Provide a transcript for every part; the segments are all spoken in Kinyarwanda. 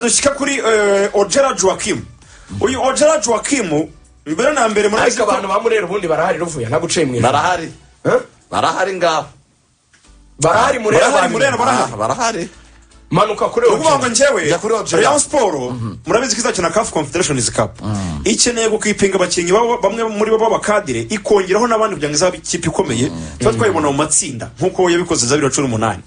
dushyika kuri eh, ojera joakim uyu ojera joakim mbere na mbere ariko murabizi ko abantu ba murera ubundi barahari ruvuye naguciye mu ijoro barahari Eh? barahari ngaho barahari murera Barahari, Murera barahari. Ah, barahari manuka kuri ni ukuvuga ngo njyewe Jya kuri Objective. rayon siporo murabizi ko izakina kafu confederations cup ikeneye gukipinga abakinnyi baba- bamwe muri bo b'abakadire ikongeraho n'abandi kugira ngo izabe ikipe ikomeye tuba twayibona mu matsinda nk'uko yabikoze za bibiri na cumi n'umunani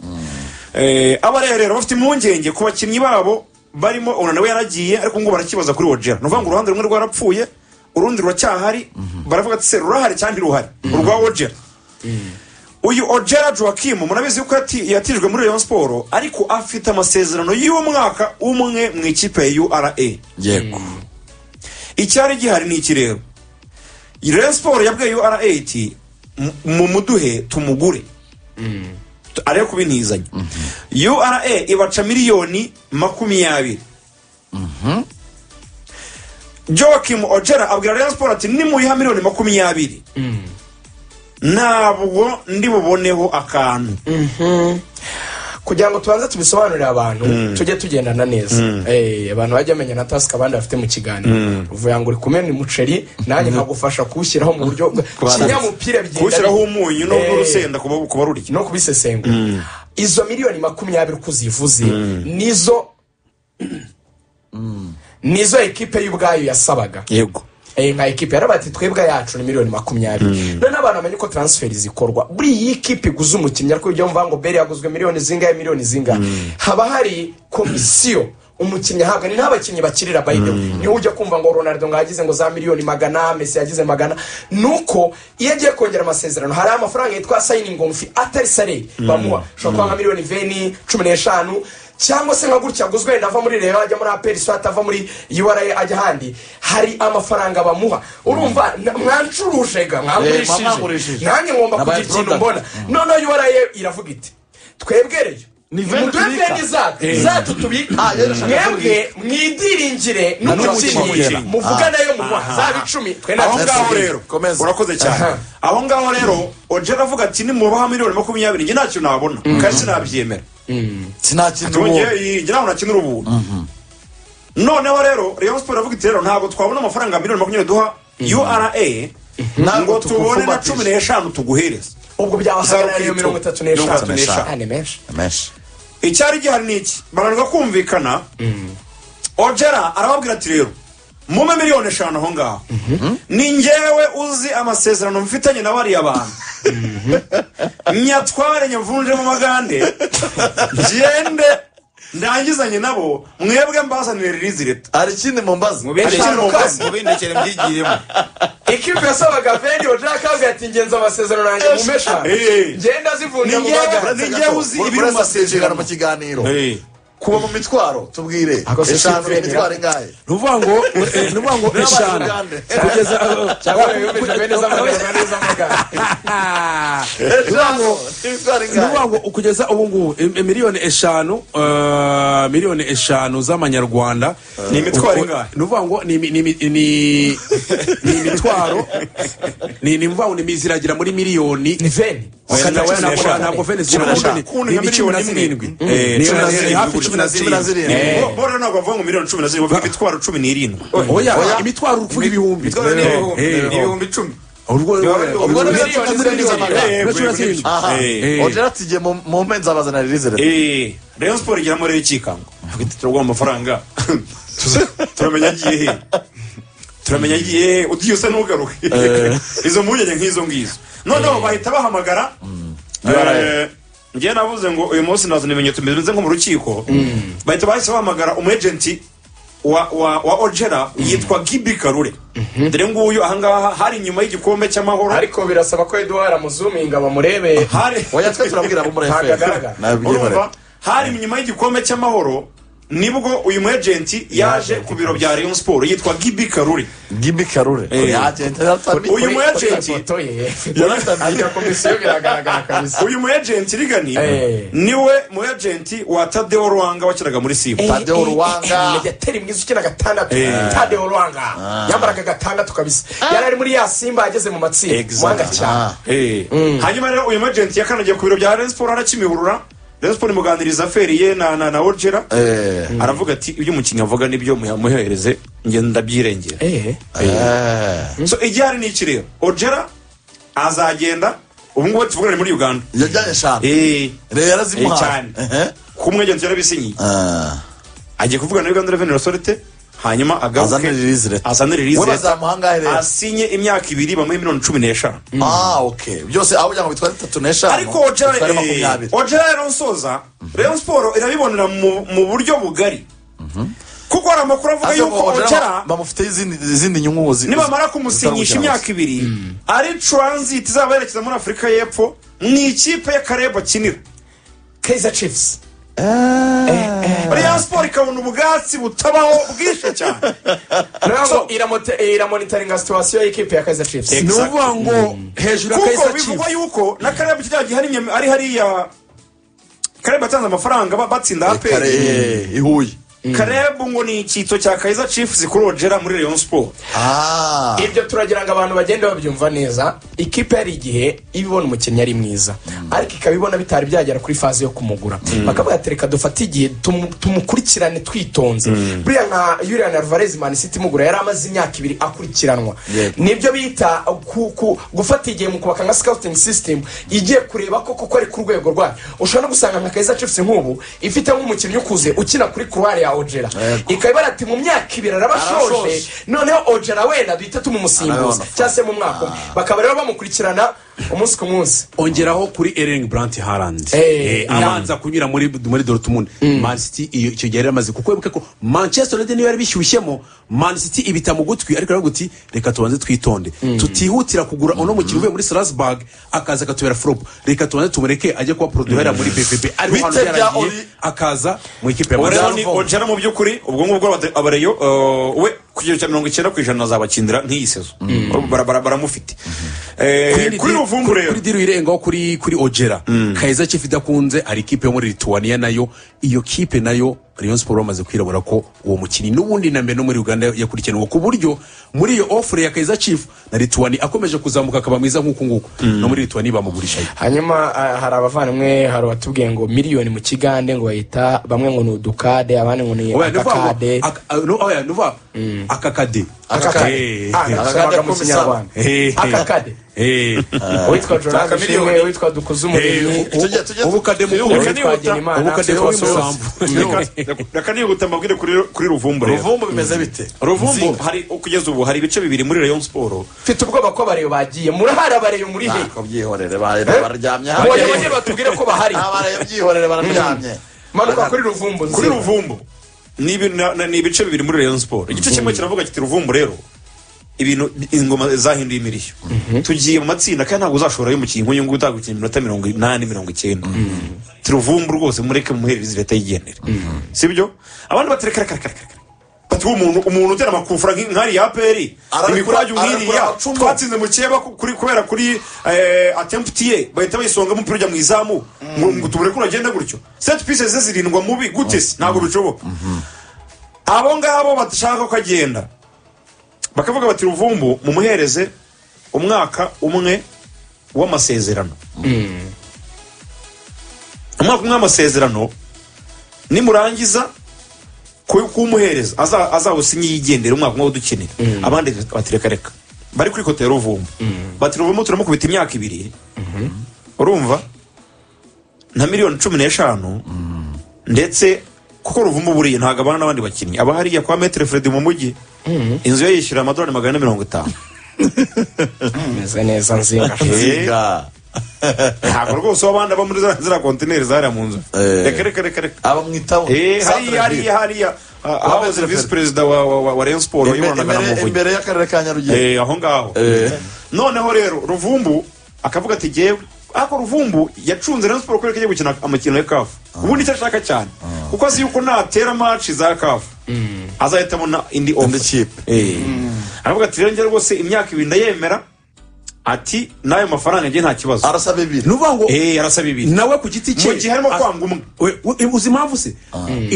Eh, abarera rero bafite impungenge ku bakinnyi babo barimo ona nawe yaragiye ariko ngo barakibaza kuri wogera ni ukuvuga ngo uruhande rumwe rwarapfuye urundi ruracyahari baravuga ati se rurahari cyangwa ntirurahari urwa wogera uyu ojera joakim murabizi ko yati- yatijwe muri rayon siporo ariko afite amasezerano y'umwaka umwe mu ikipe ya ura yego icyari gihari ni iki rero rayon siporo yabwiye ura iti "Mu- mumuduhe tumugure Tu- arebe kubintizanya ura ibaca miliyoni makumyabiri joakim ojera abwira rayon siporo ati nimuyiha miliyoni makumyabiri ntabwo ndi buboneho akantu kugira ngo tubanze tubisobanurire abantu tujye tugendana neza Eh, abantu bajya bamenya na tasike abandi bafite mu kiganiro uvuga ngo uri kumena umuceri nanjye nkagufasha kuwushyiraho mu buryo kinyamupira bigenda kuwushyiraho bite. umunyu Eh, no- n'urusenda ku ba- ku barurya no kubisesengura izo miliyoni makumyabiri uko uzivuze nizo nizo ekipe y'ubwayo yasabaga yego Eh, nka ekipe yarabaye ati twebwe yacu ni miliyoni makumyabiri noneho abantu bamenye uko transferi zikorwa buri iyi kipe iguze umukinnyi ariko ujya mvuga ngo beri yaguzwe miliyoni zingahe miliyoni zingahe haba hari komisiyo umukinnyi ahabwa ni nta bakinnyi bakirira by the way niwe ujya kumva ngo ronaldo ngo yagize ngo za miliyoni magana mesi yagize magana nuko iyo agiye kongera amasezerano hari amafaranga yitwa sayiningi fi atari saleri bamuha ushobora kuba nka miliyoni veni cumi n'eshanu cyangwa se nka gutya aguzwe wenda ava muri rero ajya muri aperi so atava muri ura ajya ahandi hari amafaranga bamuha urumva na- mwancurujega mwamurishije mwamwangurishije. nanjye ngomba Na kugira by ikintu product. mbona noneho ura iravuga iti twebwereyo Ni veni muduhe tubika. veni zacu zacu tubika Ah, yari ashaka mwebwe mwidiringire n'umukinnyi n'umukinnyi. muvuga nayo mu mwaka zaba icumi twe aho natwe ngaho tubiri. rero Komeza. urakoze Aha. cyane aho ngaho rero ojera avuga ati nimubaha miliyoni makumyabiri njye ntacyo nabona kandi sinabyemera sinakina Ati, ubu "Njye- njye ntabwo nakina ubuntu noneho rero rayon siporo iravuga iti rero ntabwo twabona amafaranga miliyoni makumyabiri duha ura Ntabwo ngo tubone na tukufumbatije. cumi n'eshanu tuguhereze ubwo byabahagarara iyo Zarukitwa. mirongo itatu Mirongo itatu n'eshanu n'eshanu. Ah, ni menshi menshi icyari gihari ni iki bananirwa kumvikana ojera arababwira ati rero mume miliyoni eshanu aho ngaho ni ngewe uzi amasezerano mfitanye na bariya bantu nyatware nyavunjemo amagande ngende ndangizanye nabo mwebwe mbazanire ririzi leta hari ikindi mumbaza Hari ikindi mumbaza. mubindekere mbyigiyemo ikipe yasabaga veni ojaka kaga ati ngenzi amasezerano yanjye mu mesha Eh. ngenda zivunja mu Ni njyewe- bagara ni njyewe uzi ibiri mu masezerano masezerano mu kiganiro kuba mu mitwaro tubwire Ako se eshanu simfere. imitwaro ingahe ni ukuvuga ngo eh, ni ukuvuga ngo eshanu Uganda. kugeza cyangwa yumvise veni z'amasezerano y'amagara eshanu imitwaro ni ukuvuga ingahe ngo kugeza ubu ngubu em- em- miliyoni eshanu eh, miliyoni eshanu z'amanyarwanda Ni imitwaro Uko- ingahe? ni ukuvuga ngo ni imi- ni imi- ni- ni imitwaro ni ni ukuvuga ngo ni imiziragira muri miliyoni ni veni Oya, Ntabwo- cumi n'eshanu. ntabwo Venice Cumi ntabwo n'eshanu. Venice ni cumi na zirindwi Eh, ni Cumi na zirindwi, hafi cumi na cumi na zirindwi zirindwi Bo- bo rero ntabwo bavuga ngo miliyoni cumi na zirindwi bavuga imitwaro cumi n'irindwi oya imitwaro uvuga ibihumbi mitwaro ni ibihumbi Eh, eh. ibihumbi icumi Urwo- ubwo ni urwo- miliyoni zirindwi Eh, cumi na zirindwi aha Eh. ojera tujye mu mu mpenzi abazana ririze leta Eh, rayon siporo igera muri ikikango turaguha amafaranga Tuza- turamenya agiye he turamenya agiye he ugiye usa n'ugaruka izo mpungenge nk'izo ngizo noneho bahita bahamagara Eh, njyewe navuze ngo uyu munsi nazana ibimenyetso bimeze nko mu rukiko bahita bahise bahamagara umwejenti wa wa wa ojera yitwa gibi karure dore nguyu ahangaha hari inyuma y'igikombe cy'amahoro ariko birasaba ko eduwara amuzuminga bamurebe hari oya twe turabwira abo muri Ntabwo efuperi agaragara. nabibyemera urumva hari inyuma y'igikombe cy'amahoro nibwo uyu mu agenti yaje ku biro bya rayon siporo yitwa gibi karuri gibi karure Eh. yagenda yaratambi Uyu mu agenti ifoto ye yaratambi ajya komisiyo biragaragara kabisa uyu mu agenti rigani Eh. niwe mu agenti wa tadeo ruwanga wakinaga muri simu Tadeo Ruwanga. mediateri mwiza ukina gatandatu Eh. tadeo ruwanga yambaraga gatandatu kabisa yari ari muri ya simba ageze mu matsinda Exact. mwanga cyane Eh. hanyuma rero uyu mu agenti yakanagiye ku biro bya rayon siporo arakimihurura rayon siporo imuganiriza aferi ye na na na orgera Eh. aravuga ati ibyo umukinnyi avuga nibyo muyamuhereze ngenda ndabyirengera eee Eh. so igihari ni iki rero orgera azagenda ubu ngubu tuvugana ni muri uganda yajyanye eshanu Eh, rero yarazimuhaye Eh, cyane. Ehe. ku mwegenzi yarabisinyiye Ah. agiye kuvugana na uganda revenue authority hanyuma Azane release letter. azane we release letter bazamuha angahe rero asinye imyaka ibiri bamuhe miliyoni cumi n'eshanu ah ok byose aho kugira ngo bitware bitatu n'eshanu ariko ojera bitware makumyabiri rero nsoza rayon siporo irabibonera mu mu buryo bugari kuko hari amakuru avuga Ariko yuko Ojeda ojera bamufiteho izindi izindi nyungu zi- nibamara zitari kumusinyisha mu imyaka ibiri ari transit izaba yerekeza muri afurika y'epfo mu ikipe y'akareba akinira keza cifusi rayon siporo ikabona ubwatsi butabaho bwishe cyane ntabwo iramonitaringa situwasiyo y'ikipe ya keza cifusi ni ukuvuga ngo hejuru ya kuko kayisa bivugwa chiefs yuko na kareba kirya gihe ari imye- ari hariya kareba yatanze amafaranga ba- batsinda kinyarwanda. Kare, aperi eh, i Huye. karebu ngo ni icyito cya kayiza cifusi kuri ojera muri rayon siporo Ah, ibyo turagira ngo abantu bagende babyumva neza ikipe hari igihe iba ibona umukinnyi ari mwiza ariko ikaba ibona bitari byagera kuri faze yo kumugura bakavuga ati reka dufate igihe tumu- tumukurikirane twitonze buriya nka yuriya na ruvarezi mani siti imugura yari amaze imyaka ibiri akurikiranwa Yego. nibyo bita ku- ku- gufata igihe mu kubaka nka scouting system igiye kureba ko koko ari ku rwego rwayo ushobora no gusanga nka keza cifusi nk'ubu ifite nk'umukinnyi ukuze ukina kuri kuruwari ya ojera Yego. ikaba ibara ati mu myaka ibiri arabashoje Arashoje. noneho ojera wenda duhita tumusimbuza Arabona. cyangwa se mu mwaka umwe bakaba rero bamukurikirana umunsi ku munsi ongeraho kuri ering brant harand Eh, abanza kunyura muri muri dortmund man city iyo icyo gihe yari yamaze kuko wibuke ko manchester united niyo yari bishyushyemo man city ibita mu gutwi ariko yaravuga ati reka tubanze twitonde tutihutira kugura uno mukino uvuye muri strasbourg akaza akatubera flop reka tubanze tumureke ajye kuba produhera muri bbb ariko hano Bite bya yaragiye Oli- akaza mu ikipe ya rero manchester ni ojera mu by'ukuri ubwo ngubwo abate- abareyo eh, we ku kigero cya mirongo icyenda ku ijana azabakindira nk'iyi sezo Bara- bara- baramufite Eh, kuri di- ruvumbu kuri- rero kuri diri irengaho kuri kuri ojera kayeza chief idakunze hari ikipe yo muri lituwaniya nayo iyo kipe nayo rayon siporo bamaze kwirabura ko uwo mukinnyi n'ubundi na mbere no muri uganda yakurikiranwa ku buryo muri iyo ofure ya kayeza chief na lituwani akomeje kuzamuka akaba mwiza nk'uku nguku no muri lituwani bamugurishayo hanyuma ah, hari abavandimwe hari abatubwiye ngo miliyoni mu kigande ngo bahita bamwe ngo ni udukade abandi ngo ni Oya, ni ukuvuga ngo akakade aka- ah, no, oya, ni ukuvuga akakade akakade Eh, Ah, Akakade nagashaka mu ko kinyarwanda eh, eh, akakade eh. uwitwa jorage miliyoni. ishimwe uwitwa dukuze Eh, umuremyi ubu- tujya- tujya- ubu kademu tujya- kuri- uwitwa Hagenimana, ubu kademu Theo Bosco. w'umusambu. reka nihuta mbabwire kuri kuri ruvumbu rero ruvumbu bimeze bite ruvumbu hari kugeza ubu hari ibice bibiri muri rayon siporo mfite ubwoba ko abareyo bagiye murahari abareyo muri he ntabwo byihorere bare- bonyine baryamye hariya. bonyine batubwire ko bahari Ah, bare- byihorere bararyamye manuka kuri ruvumbu kuri nzira. ruvumbu ni ibi- na- na- ni ibice bibiri muri rayon siporo igice kimwe kiravuga kiti ruvumbu rero ibintu ingoma zahinduye imirishyo tugiye mu matsinda kandi ntabwo uzashobora y'umukinnyi nk'uyu nguyu utagukina iminota mirongo inani mirongo icyenda turuvumbu rwose mureke muhereze leta yigendere sibyo abandi batereka reka reka reka reka bati "Uwo umuntu umuntu utera amakufura nk- nk'ariya aperi Ararekura- imikwaje nk'iriya ararekura amacumu." twatsinze mu cyeba ku- kuri- kubera kuri eh, attempt ye bahita bayisonga umupira ujya mu izamu ngo ngo tubureke uragenda gutyo set pieces ze zirindwa mubi gute se ntabwo bishoboka abo ngabo bashaka ko agenda bakavuga bati ruvumbu mumuhereze umwaka umwe w'amasezerano umwaka umwe w'amasezerano nimurangiza ku- kuwumuhereza aza- azawusinye yigendera umwaka umwe udukenera abandi bati reka reka bari kuri kote ya ruvumbu bati ruvumbu turamukubita imyaka ibiri urumva nka miliyoni cumi n'eshanu ndetse kuko ruvumbu buriye ntabwo abana n'abandi bakinnyi aba hariya kwa metere feredi mu mujyi inzu ye yishyura amadolari magana ane mirongo itanu meze neza nzinga Zinga. ntabwo rwose w'abandi aba muri za- ziriya kontineri zariya mu nzu Eh. reka reka reka reka abamwitaho Eh, hariya Centre hariya Ville. hariya ah, aho Metere serivisi Feredi. perezida wa wa- wa- wa rayon siporo Imbere- yibonanaga na imbere- muvunyi imbere y'akarere ka nyarugenge Eh, aho ngaho noneho rero ruvumbu akavuga ati ngewe ariko ruvumbu yacunze rayon siporo kubera ko agiye gukina amakino ya kafu ubundi icyo ashaka cyane kuko azi yuko natera match za kafu azahita abona indi Indi offer kipe. Eh. aravuga ati rero njye rwose imyaka ibiri ndayemera ati n'ayo mafaranga njye nta kibazo arasaba ibiri ni ukuvuga ngo Eh, arasaba ibiri nawe ku giti cye Mu gihe harimo as- kwanga umwe. We- we- uzi impamvu se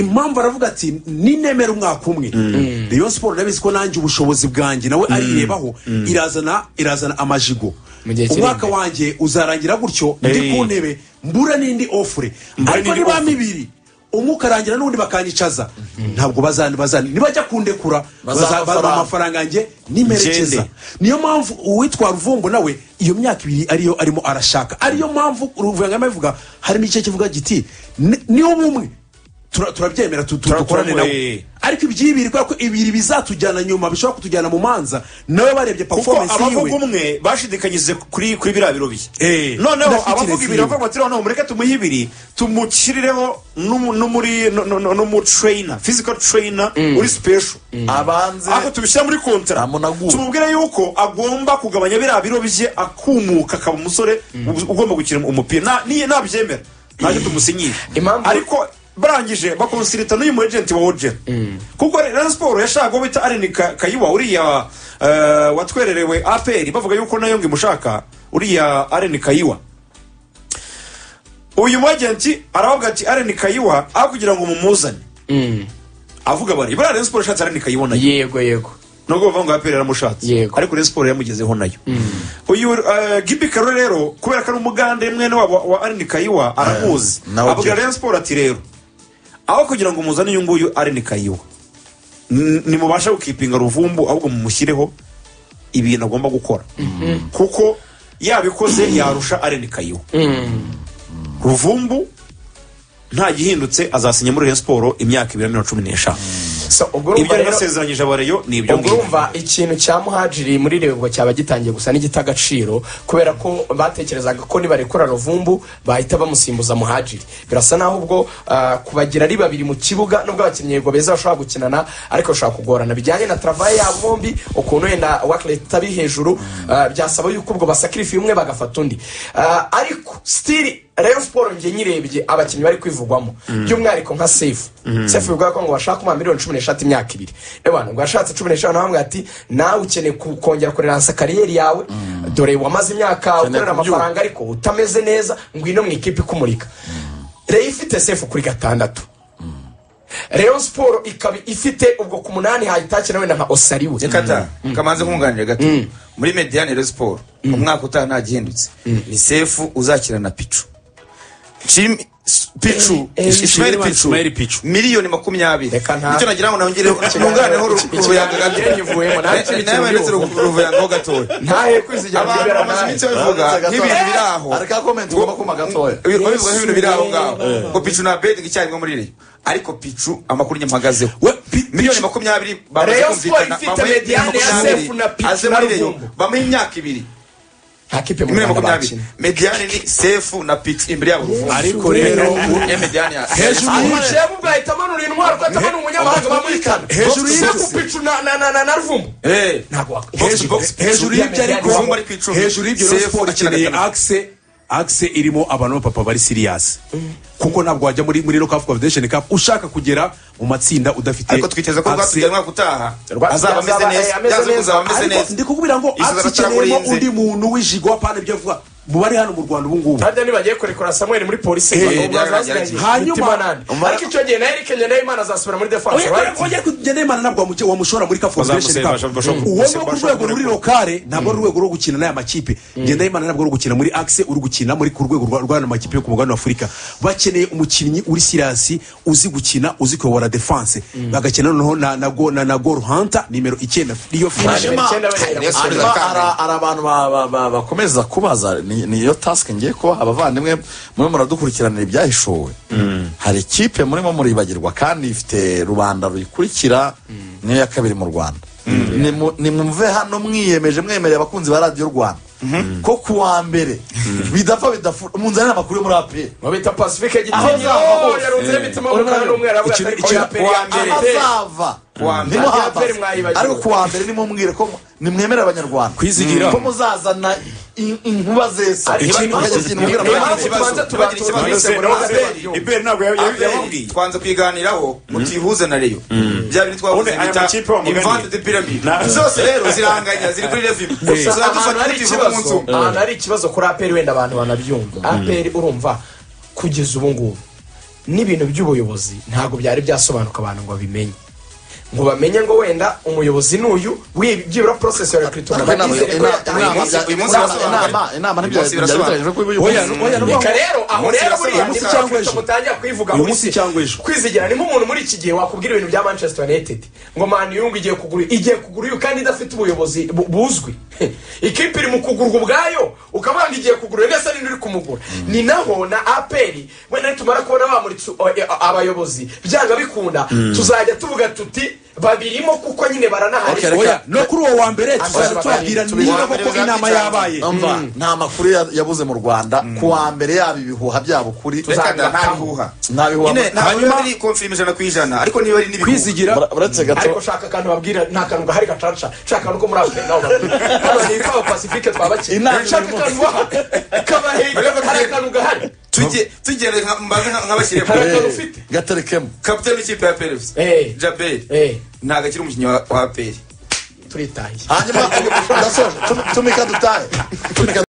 impamvu aravuga ati ninemera umwaka umwe rayon siporo ndabizi ko nanjye ubushobozi bwanjye nawe arirebaho irazana irazana amajigo Mu gihe kiri umwaka imbere. wanjye uzarangira gutyo ndi ku Eh. ntebe mbura n'indi ofure Mbura ariko n'indi niba ofure. mibiri umwe ukarangira n'undi bakanyicaza ntabwo bazana bazana nibajya kundekura Bazampa baza- bazampa amafaranga. amafaranga yanjye nimerekeza Ngende. niyo mpamvu uwitwa ruvumbo nawe iyo myaka ibiri ariyo arimo arashaka ariyo mpamvu uruvuyangama bivuga harimo igice kivuga giti "Ni- ni umwe Tura- turabyemera tu- tu- Tura- dukorane nawe turamuhe. ariko ibyibiri kubera ko ibiri bizatujyana nyuma bishobora kutujyana mu manza nawe barebye kuko performance yiwe abavuga umwe bashidikanyije kuri kuri biriya biro biye Eh, noneho ndafite abavuga ibiri irezi bavuga bati noneho mureke tumuhe ibiri tumushyirireho n'umu- n'umuri no- no- no- n'umutrainer physical trainer uri special abanze ako tubishyira muri kontara Amunagu. tumubwire yuko agomba kugabanya biriya biro bye akumuka akaba umusore u- ugomba gukina umupira Na- niye nabyemera ntacyo tumusinyira Impamvu- ariko barangije bakonsirita n'uyu mu agent wa ojera kuko rero siporo yashaka uwo bita areni Ka- kayiwa uriya eh, watwererewe aperi bavuga yuko nayo ngo imushaka uriya areni kayiwa uyu mu agenti aravuga ati areni kayiwa aho kugira ngo mumuzane avuga bari buriya rero siporo ishatse areni kayiwa nayo yego yego nubwo bavuga ngo aperi yaramushatse Yego. ariko rero siporo yamugezeho nayo uyu eh, gibi karo rero kubera ko ari umugande mwene wabo wa- wa areni kayiwa aramuzi nawe abwira byo. rero siporo ati rero aho kugira ngo muzane uyu nguyu areni kayiwa n- nimubashe gukipinga ruvumbu ahubwo mumushyireho ibintu agomba gukora kuko yabikoze yarusha areni kayiwa ruvumbu nta gihindutse azasinya muri Rayon siporo imyaka ibiri na mirongo cumi n'eshanu So, ubwo urumva ibyo yari rero- yasezeranyije abareyo ni ibyo ubwo ngibyo. urumva ikintu cya muhajiri muri rebwa cyaba gitangiye gusa n'igita agaciro kubera ko batekerezaga ko nibarekura ruvumbu bahita bamusimbuza muhajiri birasa naho ubwo ah, kubagira ari babiri mu kibuga nubwo abakinnyi yego beza bashobora gukinana ariko bashobora kugorana bijyanye na travaye yabo bombi ukuntu wenda wakileta ari hejuru ah, byasaba yuko ubwo basakirifi umwe bagafata undi Ah, ariko stili Rayon Sport njye nyirebye abakinnyi bari kwivugwamo by'umwihariko nka Sefu Sefu bivuga ko ngo bashaka kumuha miliyoni cumi n'eshatu imyaka ibiri ebana ngo yashatse cumi n'eshanu nawe ati nawe ukeneye ku- kongera kureransa kariyeri yawe dore wamaze imyaka ukorera kubyuka. amafaranga ariko utameze neza ngwino mu ikipe ikumurika Rayon ifite Sefu kuri gatandatu Rayon Sport ikaba ifite ubwo ku munani hayitakira wenda nka Osariwe reka ta kamanze nkunganire gato muri mediyani rero siporo umwaka utaha nta gihindutse ni sefu uzakira na picu Jim- s- picu Eh, eh, ishmael Ishmael picu Ishmael Pichu. miliyoni makumyabiri Reka nta- nicyo nagira ngo nongereho ntunganeho uruvuyanga gato Ikiganiro nyivuyemo, nta kintu nawe ndetse cyumva. uruvuyangaho gatoya ntahe kwizigera abantu byibera bamaze ntahe. iminsi babivuga nk'ibintu biri aho ariko komenti ugomba kuma gatoya Babivuga nk'ibintu biri aho ngaho ngo picu na bedingi icyarimwe muri reyo ariko picu amakuru nyamahagazeho We- Pi- miliyoni makumyabiri Rayon bamaze Sport kumvikana ifite bamuha mediane ya makumyabiri, Sefu na Pichu aze na muri reyo Ruvumbu. bamuha imyaka ibiri nta kipe mu imwe Rwanda makumyabiri bakina mediyane ni sefu na picu imbere yabo Ruvumbu. ariko rero Eh, mediane ya Hejuru Ah, y'ibyo- umukinnyi ubwo ahita amanura intwaro ko atabona umunyamahanga bamwikana Hejuru y'ibyo- y'ibyo na na na- na na ruvumbu eh, ntabwo wak- box to box. hejuru y'ibyo ariko Ruvumbu ari ku icumi. hejuru y'ibyo rero Sefu siporo akina ikeneye gatanu. akise akise irimo abantu b'abapapa bari siriyasi kuko ntabwo wajya muri muri lokafu confederation cup ushaka kugera mu matsinda udafite ariko twiteze ko Axe- rwatugera umwaka utaha Rwatugera azaba ameze azaba, eh, neza ameze byanze neza. kuzaba ameze ariko neza ndi kukubwira ngo Izo akise ikeneyemo batarakurenze. undi muntu w'ijigwa apana ibyo avuga mu bari hano mu rwanda ubu ngubu harya nibagiye kurekura samuel muri polisi Eh, bakabura byari bazasigaye byaragiye. hanyuma- Umutima nande. ariko icyo gihe na eric ngendahimana azasubira muri defense right? ongera kugenda imana ntabwo wamuke- wamushora muri kafu Bazamuseba, bashobora- uwo ni wo ku bashobora rwego ruri kurekura. lokale ntabwo ari urwego rwo gukina n'aya makipe genda imana ntabwo ari gukina muri akise uri gukina muri ku rwego rwa- rw'aya makipe yo ku mugabane wa afurika bakeneye umukinnyi uri sirasi uzi gukina uzi kuyobora defanse bagakina noneho na- na go- na na goru hanta nimero icyenda niyo finish Hanyuma- Hanyuma- hanyuma hari- hari abantu ba- ba- ba- bakomeza kubaza ni ni iyo tasike ngiye kubaha abavandimwe murimo muradukurikiranira ibyahishowe hari ikipe murimo muribagirwa kandi ifite rubanda ruyikurikira niyo ya kabiri mu rwanda Nimu- nimwumve hano mwiyemeje mwemereye abakunzi ba radiyo rwanda ko ku wa mbere bidapfa bidafu munzanire amakuru yo muri apr Mu bita pacifique Aho gitinyi uzava oh, hose. yarunze imitima mu Urumva kanwa n'umweru avuga ikintu- ati, "Oya, ikintu- Peri, uwa Peri, mbere- Peri." ahazava Kuwa mbere. niho Ntabwo hahagaze. Aperi mwayibagiwe. ariko kuwa mbere nimumubwire ko nimwemere abanyarwanda Kwizigira. ko muzazana in- inkuba zesa Iki- Ntibagire iki- ikintu mbwira Impamvu abanyarwanda. tubanza Ntibagire ikibazo. tubanza Mbese tubanza murabaza tubanza Iberi- Iberi ntabwo ya- ya- yababwiye twanze kuyiganiraho mutihuze na reyo bya bintu twavuze Ubundi aya bita makipe wamuganiye. imvandu de piramide Na- zose rero ziranganya ziri kuri levim gusa ahantu turadufata hari tutivuga umunsi ikibazo umwe ahantu hari ikibazo kuri aperi wenda abantu banabyumva aperi urumva kugeza ubu ngubu n'ibintu by'ubuyobozi ntabwo byari byasobanuka abantu ngo babimenye ngo bamenye ngo wenda umuyobozi n'uyu w'i- byibura porosesi ya rekurutoma Inama- bagize rero inama- yatangiye inama- neza. uyu munsi inama- birasobanura. inama- inama Uyu ntibya- munsi birasobanura. byabiteganyijwe ko uyu Oya, munsi- oya, no- reka rero aho Uyu rero munsi birasobanura. buriya Uyu munsi niba cyangwa abakristo ejo. mutangira kubivuga Uyu ngo munsi si- cyangwa ejo. kwizigira ni nk'umuntu muri iki gihe wakubwira ibintu bya manchester united ngo mani yungu igiye kugura igiye kugura uyu kandi idafite ubuyobozi bu- buzwi ikipe iri mu kugurwa ubwayo ukavuga ngo igiye kugura uyu ndetse n'indi uri kumugura ni naho na aperi wenda nitumara kubona bamuritse o- e- a- abayobozi byanga bikunda tuzajya tuvuga tuti babirimo kuko nyine baranahari Okay, reka- oya no kuri uwo wa mbere tuzajya Abashakanye, tubabwira tubibona niba mbere koko inama bizakica. yabaye Umva, nta makuru ya- yabuze mu rwanda ku wa mbere yaba ibihuha byabo kuri reka da nta Tuzagaruka. bihuha Nta bihuha. nyine ntabwo Hanyuma- biba biri konfirima ijana ku ijana ariko niba ari n'ibihuha kwizigira Ura- uretse ariko gato shaka akantu babwira nta kantu gahari gacaca shaka akantu ko muri afurika naho babwira hano ni ikawa pasifike twabakiye Inama shaka akantu baha kabahega hari akantu gahari tujye tugende nka- mbanze nka- nk'abashyire Hari kure. akantu ufite gaterekemo kapitani w'ikipe ya perez Eh. jaberi Eh. ntabwo akiri umukinnyi wa wa peri turitaye hanyuma ndasoje tumika dutahe tumika